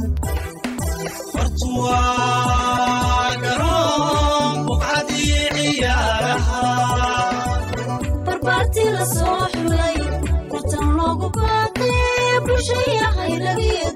barbaarti la soo xulay tartan loogu baaqay bulshaya hayragiyo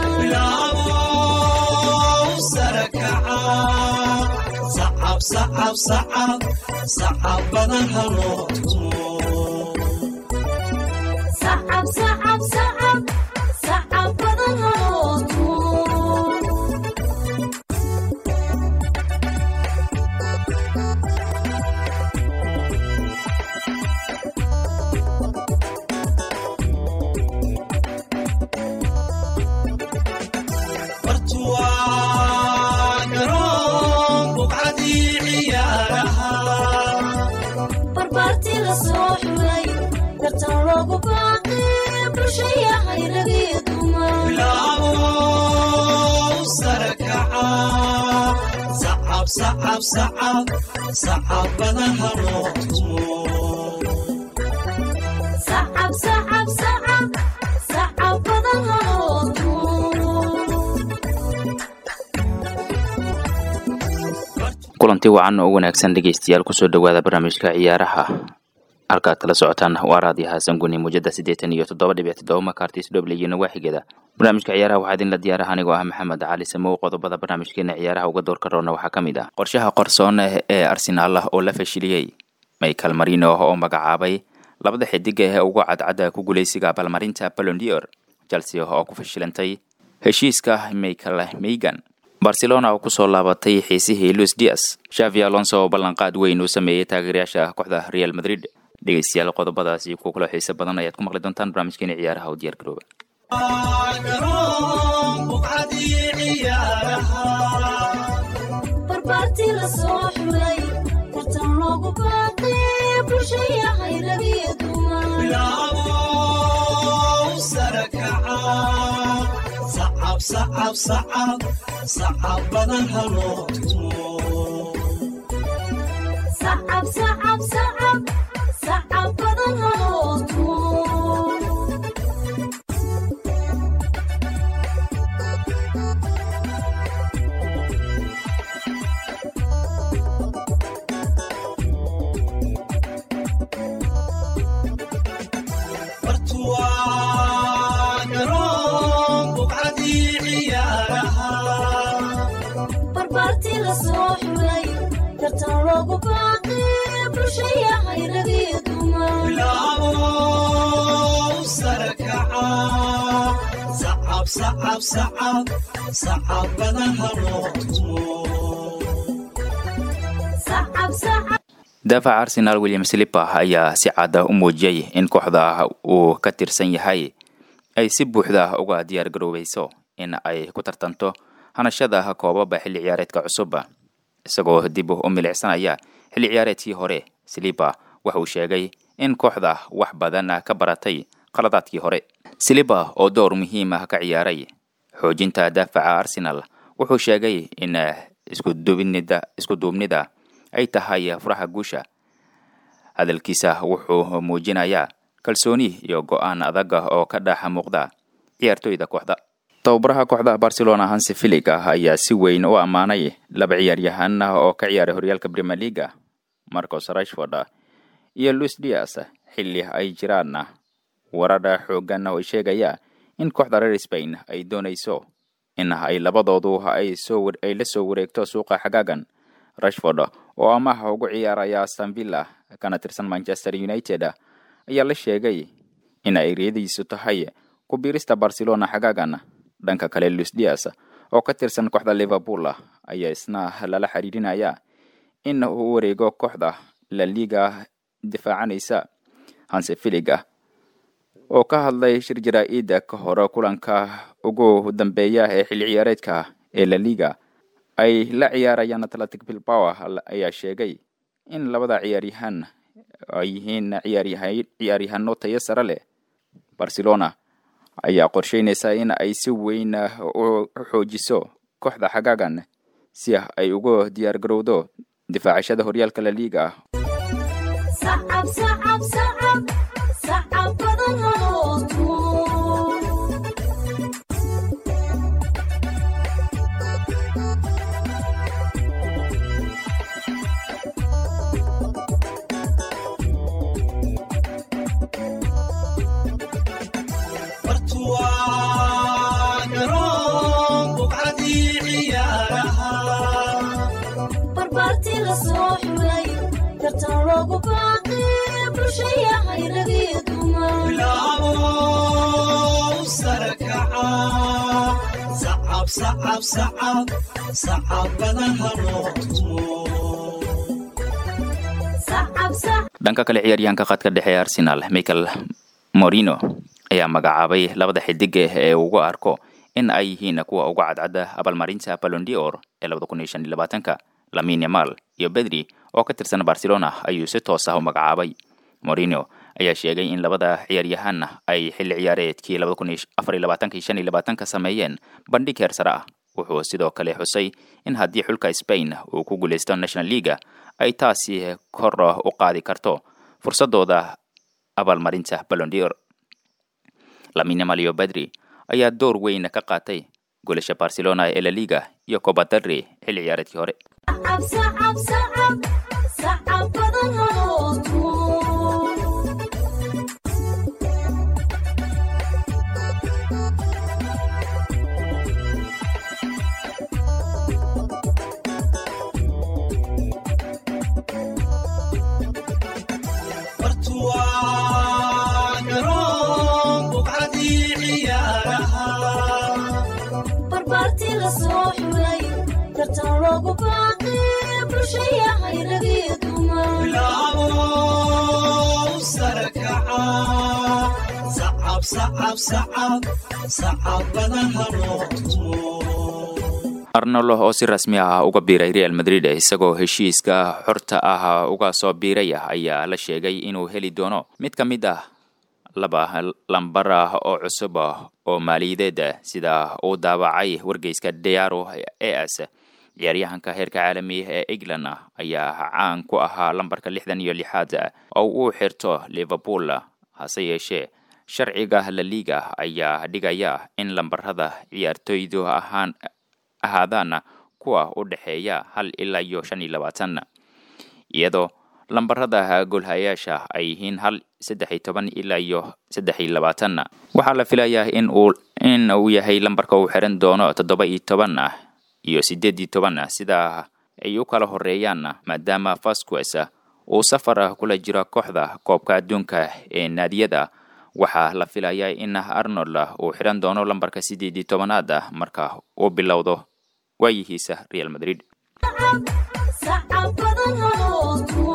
dumaacab badan haloo tumo barbaarti la soo xulay tartan loogu baaqay bulshaya hayragiyo dumaacab badan haloo tumo kulanti wacan oo wanaagsan dhegeystayaal kusoo dhowaada barnaamijka ciyaaraha halkaad kala socotaan waa raadiyo xasan guni muujada siddeetan iyo toddoba dhibic toddoba makartis dhoble iyo nawaaxigeeda barnaamijka ciyaaraha waxaa idinla diyaaraha anigoo ah maxamed cali samow qodobada barnaamijkeena ciyaaraha uga doorka roona waxaa ka mid ah qorshaha qorsoon ee arsenaal oo la fashiliyey michael marino oo magacaabay labada xidig ee ugu cadcadda ku guuleysiga abaalmarinta balondior chelsea oo ku fashilantay heshiiska michael meygan barcelona oo kusoo laabatay xiisihii luis dias shavi alonso oo ballanqaad weyn uu sameeyey taageerayaasha kooxda real madrid dhegeystayaal qodobadaasi kuwa kaloo xiise badan ayaad ku maqli doontaan barnaamijkeena ciyaaraha u diyaar garooba barbaarti la soo xulay tartan loogu baaqay bulshaya hayragiyo dumaacab badan haloo tumo barbaarti la soo xulay tartan loogu baaqay bulshaya hayragiyo dumaacab daafaca arsenaal william slipa ayaa si cadda u muujiyey in kooxda uu ka tirsan yahay ay si buuxda uga diyaar garoobayso in ay ku tartanto hanashada koobaba xilli ciyaareedka cusub isagoo dib u milicsanaya xilli ciyaareedkii hore slipa waxa uu sheegay in kooxda wax badan ka baratay qaladaadkii hore slipa oo door muhiim ah ka ciyaaray xoojinta daafaca arsenal wuxuu sheegay in isku duubnida ay tahay furaha guusha hadalkiisa wuxuu muujinayaa kalsooni iyo go-aan adag oo ka dhex muuqda ciyaartoyda kooxda tababaraha kooxda barcelona hansi filig ah ayaa si weyn u ammaanay laba ciyaaryahan oo ka ciyaaray horyaalka premier leaga marcos rashford iyo luis dias xilli ay jiraan warar xoogan oo sheegaya in kooxda reer spain ay doonayso in ay labadoodu ay la soo wareegto suuqa xagaagan rashford oo amaha ugu ciyaaraya stanvilla kana tirsan manchester united ayaa la sheegay in ay riyadiisu tahay ku biirista barcelona xagaagan dhanka kale luis dias oo ka tirsan kooxda liverpool ayaa isna lala xiriirinaya in uu wareego kooxda la liga difaacanaysa hanse filiga oo ka hadlay shir jaraa-ida ka hore kulanka ugu dambeeya ee xilli ciyaareedka ee la liga ay la ciyaarayaan atletic bilbao ayaa sheegay in labada ciyaaryahan ay yihiin ciyaaryahano tayo sare leh barcelona ayaa qorsheynaysa in ay si weyn u xoojiso kooxda xagaagan si ay ugu diyaar garowdo difaacashada horyaalka la liiga sacab sacab sacab sacab badan haloo tumo loogu baaqi bulshayahay ragii dumar bilaabo sare kaca sacab sacab sacab sacabadaha loo tumo sacab sac dhanka kale ciyaaryahanka khadka dhexe ee arsenal michael morino ayaa magacaabay labada xidig ee ugu arko in ay yihiin kuwa uga cadcada abaalmarinta balondior ee labada kun iyo shan iyo labaatanka lamin yamal iyo bedri oo ka tirsan barcelona ayuu si toos ah u magacaabay morino ayaa sheegay in labada ciyaaryahan ay xilli ciyaareedkii labada kun iyo afar iyo labaatanka iyo shan iyo labaatanka sameeyeen bandhig heer sare ah wuxuu sidoo kale xusay in haddii xulka spain uu ku guuleysto national leaga ay taasi kor u qaadi karto fursadooda abaalmarinta balondior lamin yamal iyo bedri ayaa door weyn ka qaatay goolasha barcelona ee la liga iyo coba del rey xilli ciyaareedkii hore sacab sacab sacab sacab badan haloo tumo bartuwaa garoon buqcadii ciyaaraha barbaartii la soo xulay tartan loogu baaqi bulshayahay ragii dumar bilaabo sare kaca sacab sacab sacab sacabadaha loo tumo arnolo oo si rasmi ah uga biiray real madrid isagoo heshiiska xorta ah uga soo biiray ayaa la sheegay inuu heli doono mid ka mid ah laba lambar ah oo cusub oo maaliyadeed sida uu daawacay wargeyska diaro as ciyaaryahanka heerka caalami ee england ayaa caan ku ahaa lambarka lixdan iyo lixaad oo uu xirto liverpool hase yeeshee sharciga la liga ayaa dhigaya in lambarada ciyaartoydu ahaan ahaadaan kuwa u dhexeeya hal ilaa iyo shan iyo labaatan iyadoo lambarada golhayaasha ay yihiin hal saddex iyo toban ilaa iyo saddex iyo labaatan waxaa la filayaa in uu in uu yahay lambarka uu xiran doono toddoba iyo toban iyo sideed iyo toban sida ay u kala horeeyaan maadaama vasquez uu safar kula jiro kooxda koobka adduunka ee naadiyada waxaa la filayaa in arnold uu xiran doono lambarka sideed iyo tobanaad marka uu bilowdo waayihiisa real madrid sacab badan haloo tumo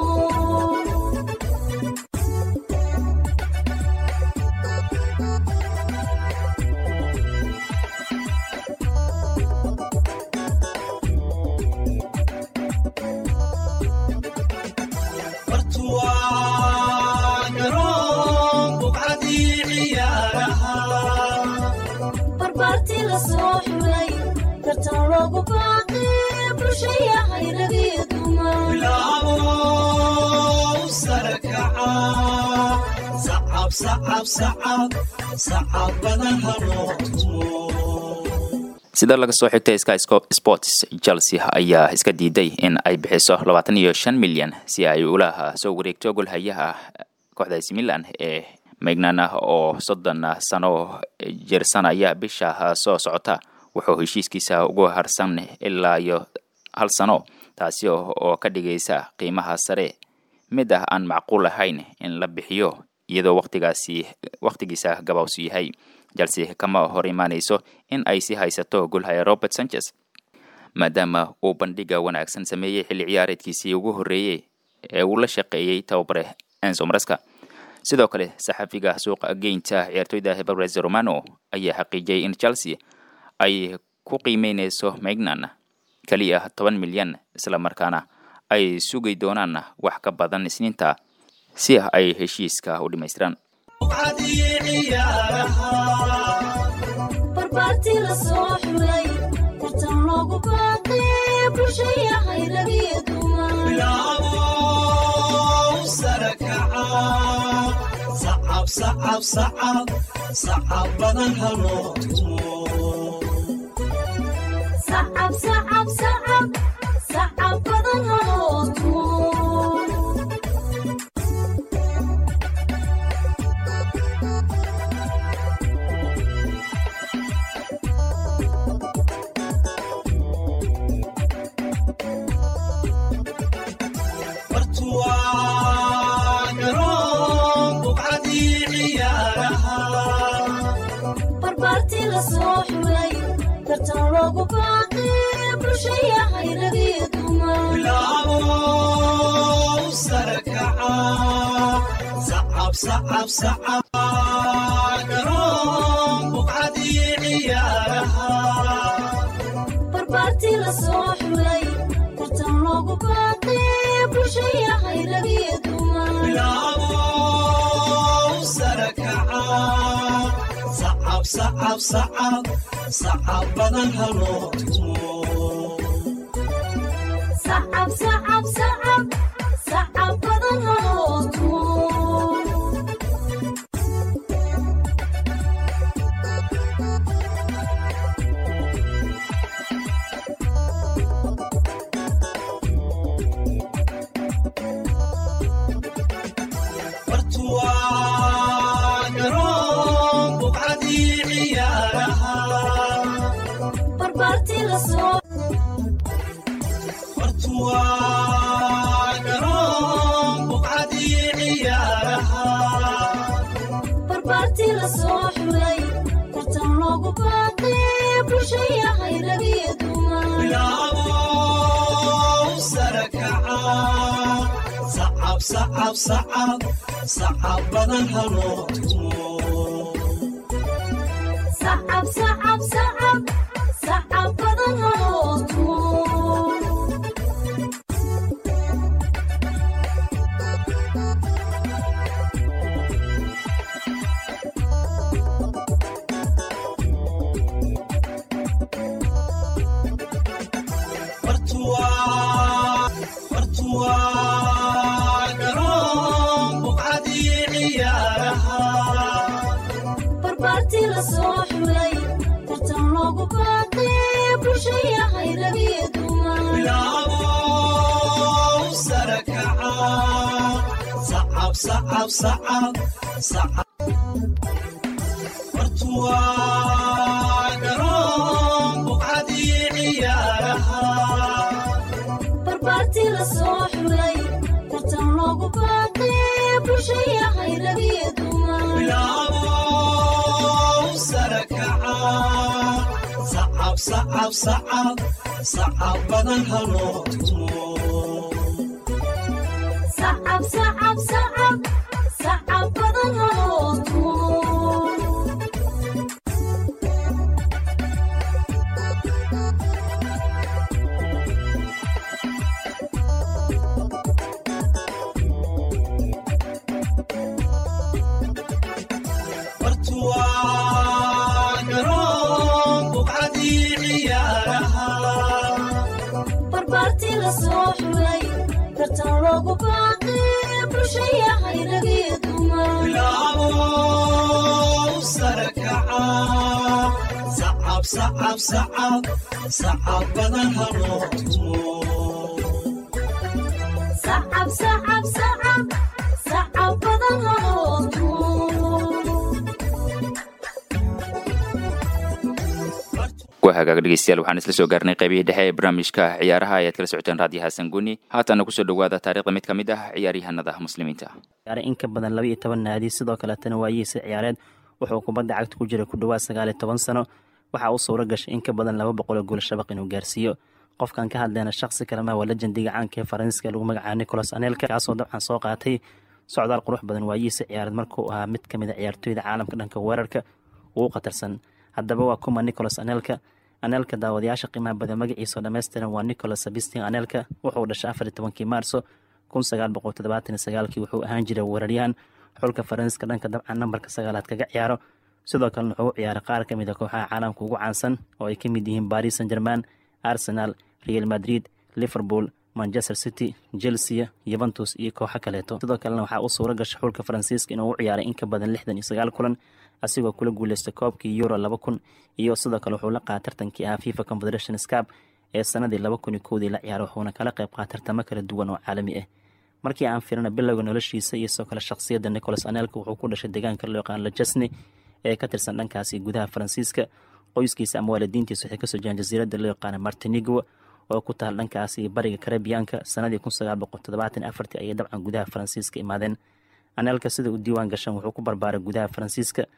bartuwaa garoon buqcadii ciyaaraha barbaartii la soo xulay tartan loogu baaqi bulshayahay ragii dumar bilaabo sare kaca sacab sacab sacab sacabadaha loo tumo sida laga soo xigtay sky Sco- sports chelsea ayaa iska diiday in ay bixiso labaatan iyo shan milyan si ay ula soo wareegto golhayaha kooxda AC milan ee megnan oo soddon sano jirsanaya bisha soo socota wuxuu heshiiskiisa ugu harsan ilaa iyo hal sano taasi oo oo ka dhigaysa qiimaha sare mid ah aan macquul ahayn in la bixiyo iyadoo waqtigaasi waqtigiisa gabawsu yahay chelsea kama hor imaanayso in ay si haysato golhaya robert sanchez maadaama uu bandhiga wanaagsan sameeyey xilli ciyaareedkiisii ugu horreeyey ee uu la shaqeeyey tababare enzo maraska sidoo kale saxafiga suuqa geynta ciyaartoyda hebares romano ayaa xaqiijiyey in chelsea ay ku qiimeyneyso megnan keliya toban milyan islamarkaana ay sugi doonaan wax ka badan isniinta si ay heshiiska u dhammaystiraan buqcadii ciyaaraha barbaartii la soo xulay tartan loogu baaqi bulshayahay ragii dumar bilaabo sare kaca sacab sacab sacab sacabadaha loo tumo sacab sacab sacab sacab badan haloo tumo bartuwaa xulay tartan loogu baaqay bulshayahay ragiyo dumar bilaabo sare kaca sacab sacab sacab garoon buqcadii ciyaaraha barbaartii la soo xulay tartan loogu baaqay bulshayahay ragiyo dumar bilaabo sare kaca sacab sacab sacab sacab badan haloo tumo sacab sacab sacab sacab badan haloo tumo bartuwaa garoon buqcadii ciyaaraha barbaartii la soo bartuwaa garoon buqcadii ciyaaraha barbaartii la soo xulay tartan loogu baaqay bulshayahay ragiyo dumar bilaabo sare kaca sacab sacab sacab sacab badan haloo tumo sacab sacab sacab sacab badan haloo tumo bartuwaa bartuwaa garoon buqcadii ciyaaraha barbaartii la soo xulay tartan loogu baaqay bulshayahay ragiyo dumar bilaabo sare kaca sacab sacab sacab sacab bartuwaa garoon buqcadii ciyaaraha barbaartii la soo xulay tartan loogu baaqay bulshayahay ragiyo dumar bilaabo sare kaca sacab sacab sacab sacab badan haloo tumo sacab sacab sacab sacab badan haloo tumo bartuwaa garoon buqcadii ciyaaraha barbaartii la soo xulay tartan loogu baaqay bulshayahay ragiyo dumar bilaabo sare kaca sacab sacab sacab sacab badan haloo tumo sacab sacab sacab sacab badan haloo tumo waa hagaag dhegeystayaal waxaan isla soo gaarnay qaybihii dhexe ee barnaamijka ciyaaraha ayaad kala socoteen raadiyo xasan guni haatana kusoo dhowaada taariikhda mid ka mid ah ciyaaryahanada muslimiinta ciyaaray in ka badan laba iyo toban naadi sidoo kaletana waayihiisa ciyaareed wuxuu kubadda cagta ku jiray ku dhowaad sagaal iyo toban sano waxaa u suura gashay in ka badan laba boqol oo guul shabaq inuu gaarsiiyo qofkan ka hadlayna shaksi kalema waa lejendiga caanka ee faransiiska lagu magacaaba nicolas anelka kaasoo dabcan soo qaatay socdaal qurux badan waayihiisa ciyaareed markuu ahaa mid kamid a ciyaartooyda caalamka dhanka weerarka ugu khatarsan haddaba waa kuma nicolas anelka anelka daawadayaasha qiimaha badan magaciisa oo dhammaystiran waa nicolas sabistin anelka wuxuu dhashay afar iyo tobankii maarso kun sagaal boqol toddobaatan iyo sagaalkii wuxuu ahaan jiray weeraryahan xulka faransiiska dhanka dabcan nambarka sagaalaad kaga ciyaaro sidoo kalena wuxuu u ciyaaray qaar ka mid a kooxaha caalamka ugu caansan oo ay ka mid yihiin baris san german arsenal real madrid liverpool manchester city chelsea yuventus iyo kooxo kaleeto sidoo kalena waxaa u suura gashay xulka faransiiska inuu u ciyaaray in ka badan lixdan iyo sagaal kulan asigoo kula guuleystay koobkii euro laba kun iyo sidoo kale wuxuu la qaata tartankii ahaa fifa confederation scap ee sanadii laba kun iyo kowdii la ciyaaray wuxuuna kala qayb qaata tartamo kala duwan oo caalami ah markii aan firina bilowga noloshiisa iyo sidoo kale shakhsiyadda nicolas anelka wuxuu ku dhashay deegaanka loo yaqaan lajesne ee ka tirsan dhankaasi gudaha faransiiska qoyskiisa ama waalidiintiisa waxay kasoo jiraan jasiiradda loo yaqaana martinigo oo ku taal dhankaasi bariga karabiyaanka sanadii kun sagaal boqol toddobaatan afartii ayay dabcan gudaha faransiiska imaadeen anelka sida uu diiwaan gashan wuxuu ku barbaaray gudaha faransiiska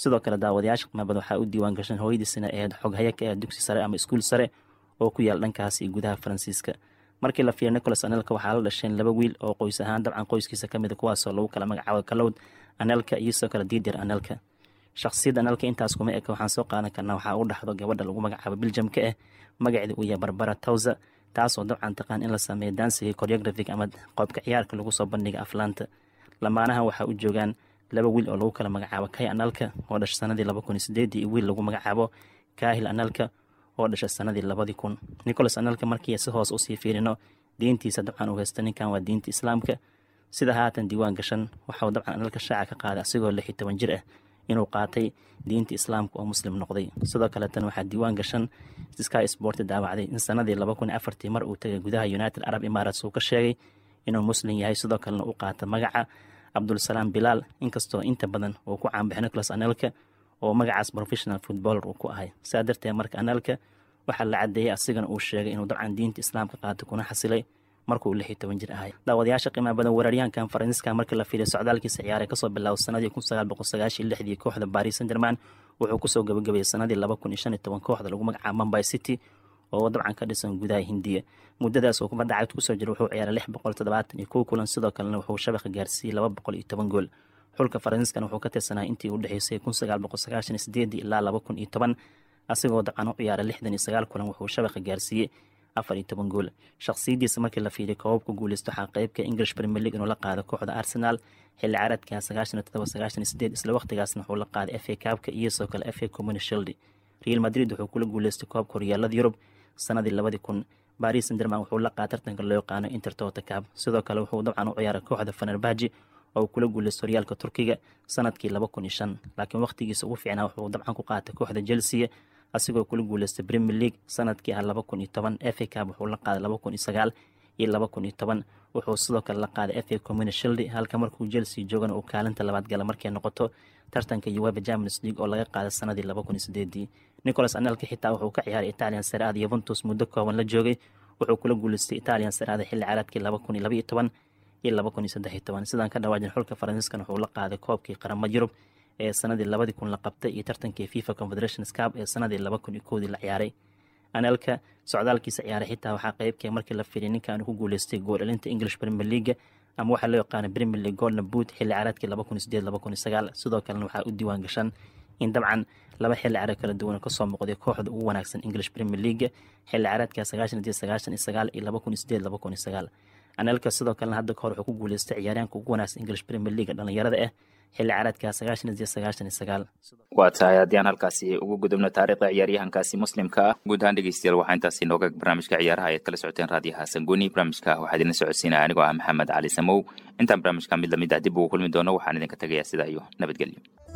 sidoo kale daawadayaasha qimaabada waxaa u diiwaan gashan hooyadiisina ahayd xoghaya ka ah dugsi sare ama iskuul sare oo ku yaal dhankaas iyo gudaha faransiiska markii la fiiriyo nicolas anelka waxaa la dhasheen laba wiil oo qoys ahaan dabcan qoyskiisa ka mid a kuwaasoo lagu kala magacaabo kalowd anelka iyo sidoo kale diidir anelka shakhsiyadda anelka intaas kuma eka waxaan soo qaadan karnaa waxaa u dhaxdo gabadha lagu magacaabo biljamka ah magaceeda uu yahay barbara towsa taasoo dabcan taqaan in la sameeyo dansiga choreographic ama qoobka ciyaarka lagu soo bandhiga aflaanta lamaanahan waxaa u joogaan laba wiil oo lagu kala magacaabo kay analka oo dhasha sanadii laba kun iyo sideedii iyo wiil lagu magacaabo kaahil analka oo dhasha sanadii labadii kun nicholas analka markii si hoos usii fiirino diintiisa dabcan uu haysta ninkan waa diinta islaamka sida haatan diiwaan gashan waxauu dabcan analka shaaca ka qaaday asigoo lix iyo toban jir ah inuu qaatay diinta islaamka oo muslim noqday sidoo kaleetan waxaa diiwaan gashan sky sport daawacday in sanadii laba kun iyo afartii mar uu tagay gudaha united arab emirates uu ka sheegay inuu muslim yahay sidoo kalena u qaata magaca cabdulsalaam bilaal inkastoo inta badan uu ku caanbaxay nicholas anelka oo magacaas professional footballer uu ku ahay saa darteed marka anelka waxaa la cadeeyey asigana uu sheegay inuu dabcan diinta islaamka qaatay kuna xasilay markuu lix iyo toban jir ahay daawadayaasha qiimaha badan weeraryahankan faransiiska markii la fiiriyo socdaalkiisa ciyaaray kasoo bilaabo sanadii kun sagaal boqol sagaashiyo lixdii kooxda paris saint german wuxuu kusoo gabagabeeyey sanadii laba kun iyo shan iyo toban kooxda lagu magacaabo mumbai city oo dabcan ka dhisan gudaha hindiya muddadaas oo kubadda cagta kusoo jira wuxuu ciyaaray lix boqol toddobaatan iyo kow kulan sidoo kalena wuxuu shabaqa gaarsiiyey laba boqol iyo toban gool xulka faransiiskana wuxuu ka tirsanaa intii u dhexeysay kun sagaal boqol sagaashan iyo sideedii ilaa laba kun iyo toban asigoo dabcan u ciyaaray lixdan iyo sagaal kulan wuxuu shabaqa gaarsiiyey afar iyo toban gool shakhsiyadiisa markii la fiiriyo koobabka guuleysto waxaa qeybka english premier league inuu la qaado kooxda arsenal xilli caaradka sagaashan iyo todoba sagaashan iyo sideed isla waqtigaasna wuxuu la qaaday f a kaabka iyo sidoo kale f a community shield real madrid wuxuu kula guuleystay koobka horyaalada yurub sanadii labadii kun baris sanderman wuxuu la qaada tartanka loo yaqaano intertota cab sidoo kale wuxuu dabcan u ciyaaray kooxda fenerbaji oo kula guuleystay horyaalka turkiga sanadkii laba kun iyo shan laakiin waqtigiisa ugu fiicnaa wuxuu dabcan ku qaatay kooxda chelsea asigoo kula guuleystay premier league sanadkii ah laba kun iyo toban f a cab wuxuu la qaaday laba kun iyo sagaal iyo laba kun iyo toban wuxuu sidoo kale la qaaday f a community shield halka markuu chelsea joogana uu kaalinta labaad gala markay noqoto tartanka uweba champions league oo laga qaaday sanadii laba kun iyo sideedii nicholas anelka xitaa wuxuu ka ciyaaray italian seraada yuventus muddo kooban la joogay wuxuu kula guuleystay italian seraada xilli caraadkii laba kun iyo laba iyo toban iyo laba kun iyo saddex iyo toban sidaan ka dhawaajin xulka faransiiskan wuxuu la qaaday koobkii qaramada yurub ee sanadii labadii kun la qabtay iyo tartankii fifa confederations cup ee sanadii laba kun iyo koodii la ciyaaray anelka socdaalkiisa ciyaaray xitaa waxaa qeybkee markii la firiyay ninkan ku guuleystay gool-dhalinta english premier league ama waxaa loo yaqaana premier league golden boot xilli caraadkii laba kun iyo sideed laba kun iyo sagaal sidoo kalena waxaa u diiwaan gashan in dabcan laba xilli caraad kala duwan kasoo muuqday kooxda ugu wanaagsan english premier league xilli caraadka sagaashan iyo sagaashan iyo sagaal iyo laba kun iyo sideed laba kun iyo sagaal anelka sidoo kalena hadda kahor wuxuu ku guuleystay ciyaaryaanka ugu wanaagsan english premier league dhalinyarada ah xilli caraadka sagaashan iyo sagaashan iyo sagaal waa tahay haddii aan halkaasi ugu gudubno taariikhda ciyaaryahankaasi muslimka ah guud ahaan dhegeystayaal waxaa intaasi nooga barnaamijka ciyaaraha ayaad kala socoteen raadiyaha sanguni barnaamijka waxaa idinla socodsiinaya anigoo ah maxamed cali samow intaan barnaamijka mid lamid ah dib ugu kulmi doono waxaan idinka tegayaa sidaa iyo nabadgelyo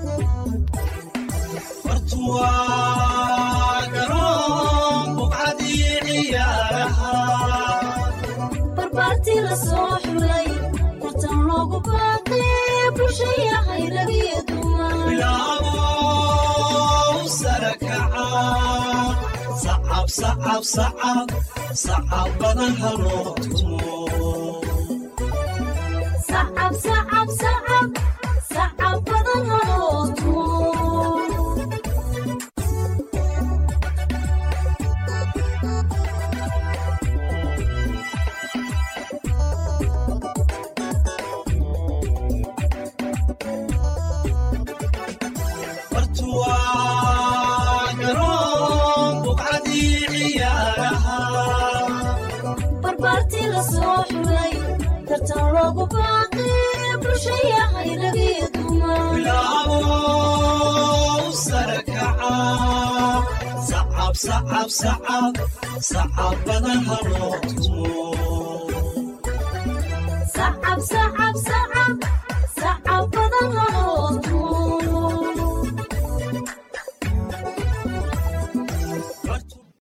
bartuwaa garoon buqcadii ciyaaraha barbaartii la soo xulay tartan loogu baaqay bulshaya hayragiyo dumar bilaabow sara kaca sacab sacab sacab sacab badan haloo tumo sacab sacab sacab sacab badan haloo tumo bartuwaa garoon buqcadii ciyaaraha barbaartii la soo xulay tartan loogu baaqay bulshaya hayragiyo dumar bilaabow sara kaca sacab sacab sacab sacab badan haloo tumo sacab sacab sacab